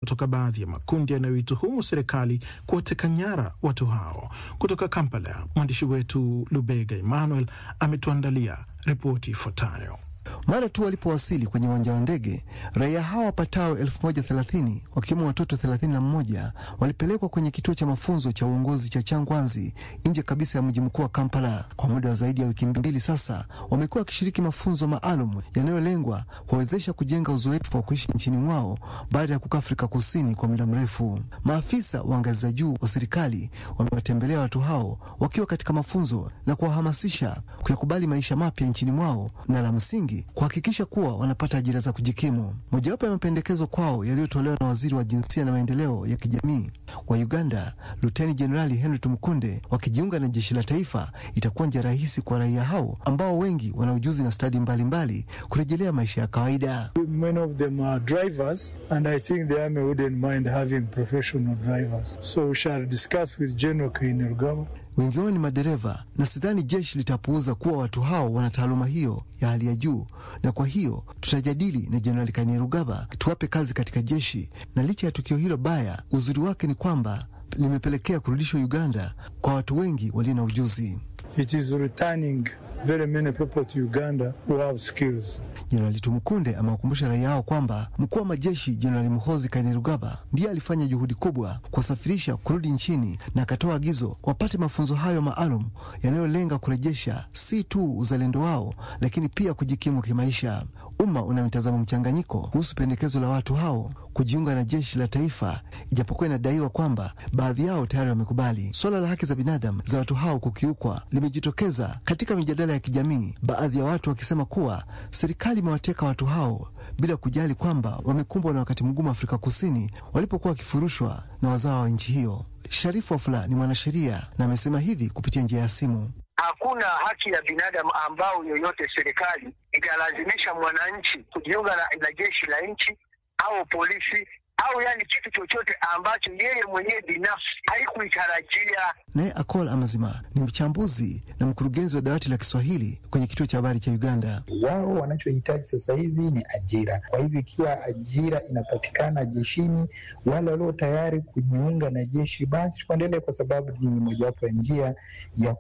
kutoka baadhi ya makundi yanayoituhumu serikali kuwateka nyara watu hao. Kutoka Kampala, mwandishi wetu Lubega Emmanuel ametuandalia ripoti ifuatayo. Mara tu walipowasili kwenye uwanja wa ndege, raia hao wapatao elfu moja thelathini wakiwemo watoto thelathini na mmoja walipelekwa kwenye kituo cha mafunzo cha uongozi cha Changwanzi nje kabisa ya mji mkuu wa Kampala. Kwa muda wa zaidi ya wiki mbili sasa, wamekuwa wakishiriki mafunzo maalum yanayolengwa kuwawezesha kujenga uzoefu wa kuishi nchini mwao baada ya kukaa Afrika Kusini kwa muda mrefu. Maafisa wa ngazi za juu wa serikali wamewatembelea watu hao wakiwa katika mafunzo na kuwahamasisha kuyakubali maisha mapya nchini mwao na la msingi kuhakikisha kuwa wanapata ajira za kujikimu. Mojawapo ya mapendekezo kwao yaliyotolewa na waziri wa jinsia na maendeleo ya kijamii wa Uganda, Luteni Jenerali Henry Tumukunde, wakijiunga na jeshi la taifa, itakuwa njia rahisi kwa raia hao ambao wengi wana ujuzi na stadi mbalimbali kurejelea maisha ya kawaida. Many of them are drivers and I think the army wouldn't mind having professional drivers. So we shall discuss with General Kainerugaba wengi wao ni madereva na sidhani jeshi litapuuza kuwa watu hao wana taaluma hiyo ya hali ya juu, na kwa hiyo tutajadili na Jenerali Kainerugaba tuwape kazi katika jeshi. Na licha ya tukio hilo baya, uzuri wake ni kwamba limepelekea kurudishwa Uganda kwa watu wengi walio na ujuzi. It is returning very many people to Uganda who have skills. Jenerali Tumukunde amewakumbusha raia hao kwamba mkuu wa majeshi Jenerali Muhozi Kainerugaba ndiye alifanya juhudi kubwa kuwasafirisha kurudi nchini na akatoa agizo wapate mafunzo hayo maalum yanayolenga kurejesha si tu uzalendo wao, lakini pia kujikimu kimaisha. Umma una mitazamo mchanganyiko kuhusu pendekezo la watu hao kujiunga na jeshi la taifa, ijapokuwa inadaiwa kwamba baadhi yao tayari wamekubali. Suala la haki za binadamu za watu hao kukiukwa limejitokeza katika mijadala ya kijamii, baadhi ya watu wakisema kuwa serikali imewateka watu hao bila kujali kwamba wamekumbwa na wakati mgumu Afrika Kusini walipokuwa wakifurushwa na wazawa wa nchi hiyo. Sharifu Wafula ni mwanasheria na amesema hivi kupitia njia ya simu. Hakuna haki ya binadamu ambao yoyote serikali italazimisha mwananchi kujiunga na, na jeshi la nchi au polisi au yani kitu chochote ambacho yeye mwenyewe binafsi haikuitarajia. Naye Akol Amazima ni mchambuzi na mkurugenzi wa dawati la Kiswahili kwenye kituo cha habari cha Uganda. Wao wanachohitaji sasa hivi ni ajira. Kwa hivyo ikiwa ajira inapatikana jeshini, wale walio tayari kujiunga na jeshi basi waendelee, kwa sababu ni mojawapo ya njia ya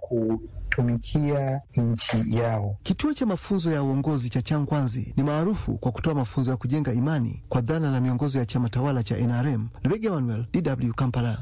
kutumikia nchi yao. Kituo cha mafunzo ya uongozi cha Changwanzi ni maarufu kwa kutoa mafunzo ya kujenga imani kwa dhana na miongozo ya chama tawala cha NRM. Lubega Emmanuel, DW Kampala.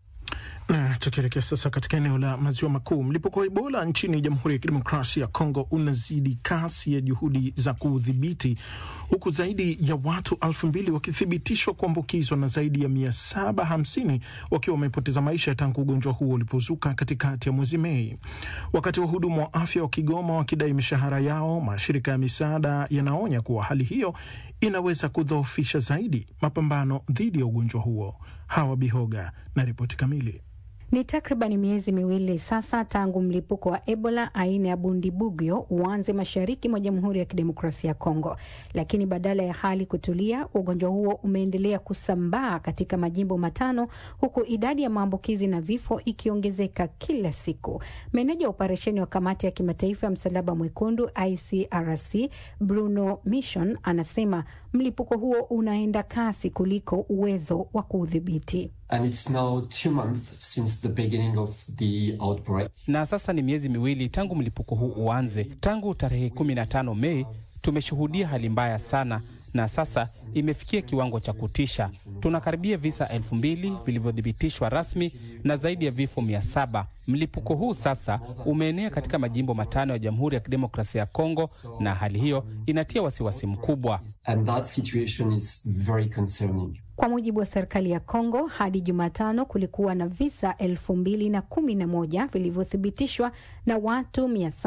Na tukielekea sasa katika eneo la maziwa makuu, mlipuko wa Ebola nchini Jamhuri ya Kidemokrasia ya Kongo unazidi kasi ya juhudi za kuudhibiti, huku zaidi ya watu elfu mbili wakithibitishwa kuambukizwa na zaidi ya mia saba hamsini wakiwa wamepoteza maisha tangu ugonjwa huo ulipozuka katikati ya mwezi Mei. Wakati wahudumu wa afya wa Kigoma wakidai mishahara yao, mashirika ya misaada yanaonya kuwa hali hiyo inaweza kudhoofisha zaidi mapambano dhidi ya ugonjwa huo. Hawa Bihoga na ripoti kamili. Ni takriban miezi miwili sasa tangu mlipuko wa Ebola aina ya Bundibugyo uanze mashariki mwa Jamhuri ya Kidemokrasia ya Kongo, lakini badala ya hali kutulia, ugonjwa huo umeendelea kusambaa katika majimbo matano, huku idadi ya maambukizi na vifo ikiongezeka kila siku. Meneja wa operesheni wa Kamati ya Kimataifa ya Msalaba Mwekundu ICRC Bruno Mission anasema mlipuko huo unaenda kasi kuliko uwezo wa kuudhibiti. And it's now two months since the beginning of the outbreak. Na sasa ni miezi miwili tangu mlipuko huu uanze. Tangu tarehe 15 Mei tumeshuhudia hali mbaya sana, na sasa imefikia kiwango cha kutisha. Tunakaribia visa elfu mbili vilivyothibitishwa rasmi na zaidi ya vifo mia saba. Mlipuko huu sasa umeenea katika majimbo matano ya Jamhuri ya Kidemokrasia ya Kongo, na hali hiyo inatia wasiwasi mkubwa. And that situation is very concerning. Kwa mujibu wa serikali ya Kongo, hadi Jumatano kulikuwa na visa elfu mbili na kumi na moja vilivyothibitishwa na watu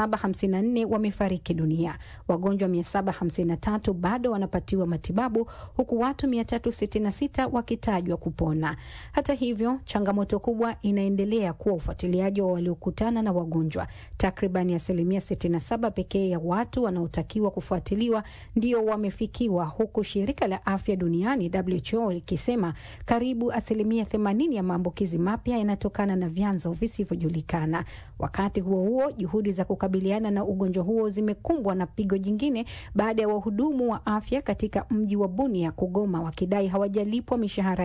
754 wamefariki dunia. Wagonjwa 753 bado wanapatiwa matibabu huku watu 366 wakitajwa kupona. Hata hivyo, changamoto kubwa inaendelea kuwa ufuatiliaji wa waliokutana na wagonjwa. Takribani asilimia 67 pekee ya watu wanaotakiwa kufuatiliwa ndio wamefikiwa, huku shirika la afya duniani WHO likisema karibu asilimia 80 ya maambukizi mapya yanatokana na vyanzo visivyojulikana. Wakati huo huo, juhudi za kukabiliana na ugonjwa huo zimekumbwa na pigo jingine baada ya wahudumu wa afya katika mji wa Bunia kugoma wakidai hawajalipwa mishahara